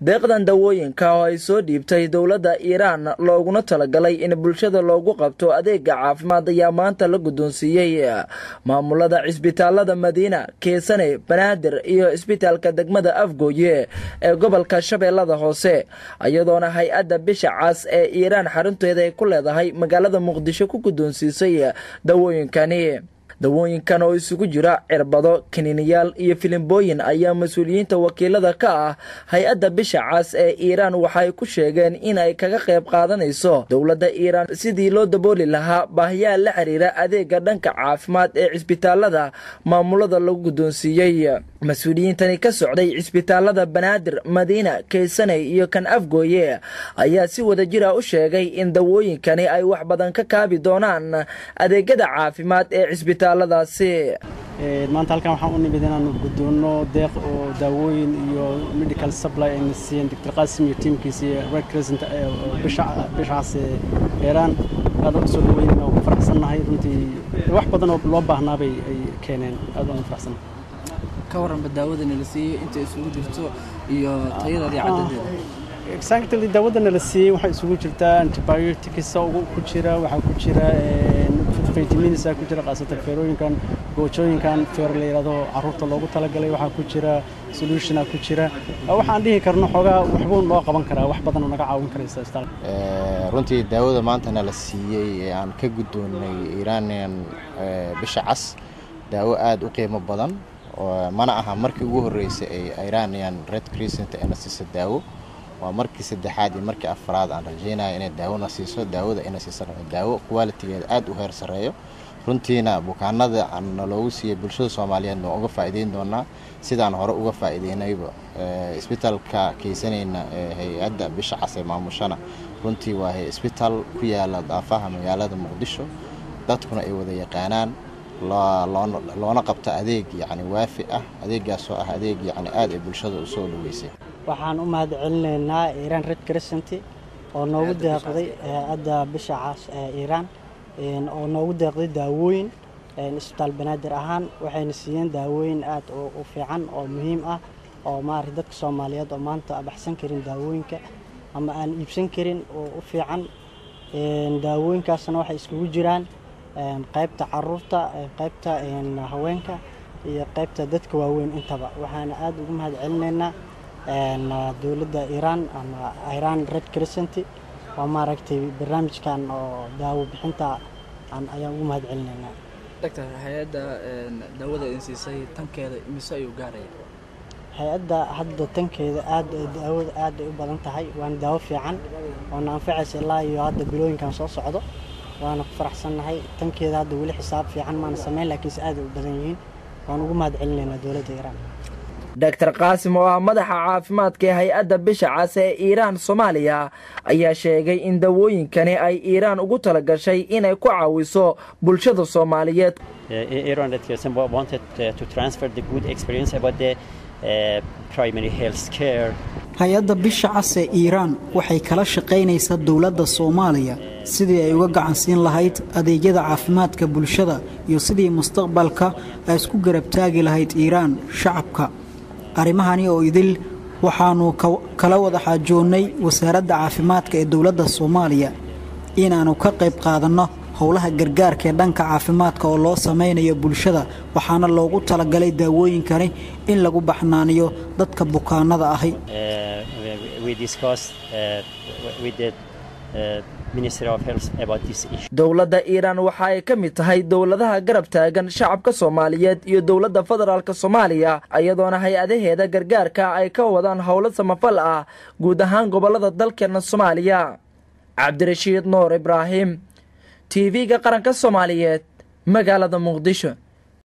deeqdan dawooyinka oo ay soo dhiibtay dowladda iiraan looguna talagalay in bulshada loogu qabto adeega caafimaad ayaa maanta la guddoonsiiyey maamulada cisbitaalada madiina keesane banaadir iyo cisbitaalka degmada afgooye ee gobolka shabeellada hoose iyadoona hay-adda bisha cas ee iiraan xarunteeda ay ku leedahay magaalada muqdisho ku guddoonsiisay dawooyinkani dawooyinkan oo isugu jira cirbado kiniiniyaal iyo filimbooyin ayaa mas-uuliyiinta wakiilada ka ah hay-adda bisha cas ee iiraan waxay ku sheegeen in ay kaga qayb qaadanayso dowladda iiraan sidii loo dabooli lahaa baahiyaha la xiriira adeega dhanka caafimaad ee cisbitaalada maamulada lagu guddoonsiiyey mas-uuliyiintani ka socday cisbitaalada banaadir madiina keysaney iyo kan afgooye ayaa si wadajira u sheegay in dawooyinkani ay wax badan ka kaabi doonaan adeegyada caafimaad ee cisbitaal maanta halkan waxaan u nimid inaanu guddoonno deeq oo daawooyin iyo medical supply ayna siiyeen doctor qaasim iyo tiimkiisa iyo red crescent bishacaas eeraan aad u soo dhaweynayna oo ku faraxsannahay runtii wax badan oo loo baahnaabay ay keeneen aad aan u faraxsannahay ka warranba daawadana la siiyey inta isugu jirto iyo tayadeeda iyo caddadeeda exactly daawadana la siiyey waxaa isugu jirtaa antibiotics ku jira waxaa ku jira vitamins ku jira khaasatan feerooyinkan goojooyinkan feer la yidhahdo carruurta loogu talagalay waxaa ku jira solutiona ku jira waxaan dhihi karno xoogaa waxbuu noo qaban karaa wax badan naga caawin karaysa isbitaal runtii daawada maantana la siiyey ee aan ka guddoonnay iranian bisha cas daawo aad u qiimo badan mana aha markii ugu horreysay ay iranian red crescent ayna siisa daawo waa markii saddexaad iyo markii afraad aan rajaynaya inay daawona siiso daawada ina siiso daawo qualitigeeda aad u heer sarreeyo runtiina bukaanada na loogu siiyey bulshada soomaaliyeed waa uga faa'iideyn doonaa sidaan hore uga faa'iideynayba isbitaalka keysanayna ee hay-adda bisha cas ee maamushana runtii waa isbitaal ku yaala daafaha magaalada muqdisho dadkuna ay wada yaqaanaan loona qabta adeeg yacni waafi ah adeegaasoo ah adeeg yacni aad ay bulshada u soo dhaweysay waxaan u mahad celinaynaa iiraan red crescent oo noogu deeqday hay-adda bisha cas ee iiraan oo noogu deeqday daawooyin isbitaal banaadir ahaan waxayna siiyeen daawooyin aad u fiican oo muhiim ah oo maarata dadka soomaaliyeed oo maanta baxsan karin daawooyinka ama aan iibsan karin oo u fiican daawooyinkaasna waxay iskugu jiraan qaybta caruurta qaybta haweenka iyo qaybta dadka waaweyn intaba waxaana aad ugu mahad celinaynaa dowladda iiraan ama iiraan red crescent waa maaragtay barnaamijkan oo daawo bixinta ayaan ugu mahad celinaynaa doctor hay-adda daawada in siisay tankeeda mise ayuu gaaraya hay-adda hadda tankeeda aad daawada aad ay u badan tahay waana daawo fiican oona anfacaysa ilaa iyo hadda bilooyinkan soo socdo waana ku faraxsannahay tankeeda hadda weli xisaab fiican maana samayn laakiinse aad ay u badan yihiin waan ugu mahad celinaynaa dowladda iiraan doctor qaasim oo ah madaxa caafimaadka ee hay-adda bisha cas ee iiraan soomaaliya ayaa sheegay in dawooyinkani ay iiraan ugu talagashay inay ku caawiso bulshada soomaaliyeed hay-adda bisha cas ee iiraan waxay kala shaqaynaysaa dowladda soomaaliya sidii ay uga gacansiin lahayd adeegyada caafimaadka bulshada iyo sidii mustaqbalka ay isku garabtaagi lahayd iiraan shacabka arrimahani oo idil waxaannu kala wada xaajoonnay wasaaradda caafimaadka ee dowladda soomaaliya inaannu ka qayb qaadanno howlaha gargaarka ee dhanka caafimaadka oo loo samaynayo bulshada waxaana loogu talagalay daawooyinkani in lagu baxnaaniyo dadka bukaanada ahi dowladda iiraan waxa ay ka mid tahay dowladaha garab taagan shacabka soomaaliyeed iyo dowladda federaalk soomaaliya iyadoona hay-adaheeda gargaarka ay ka wadaan howlo samafal ah guud ahaan gobolada dalkeena soomaaliya cabdirashiid nuur ibraahim t v-ga qaranka soomaaliyeed magaalada muqdisho